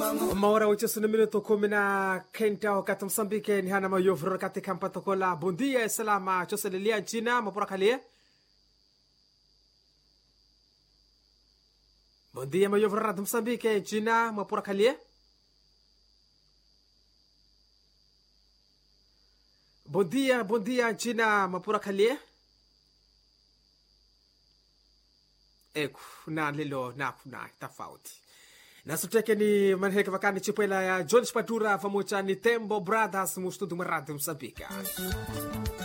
uma hora oitocina minuto kumi na kenda wakati msambike ni hana mayovro katika mpatokola bondia salama choselelia nchina mapurakalie bondia mayovro radio msambike nchina mapurakalie bondia bondia nchina mapurakalie eku na lilo naku na tofauti nasuteke ni manheke vakani chipwela ya john spatura pamoja ni tembo brothers mustudu maradi msambika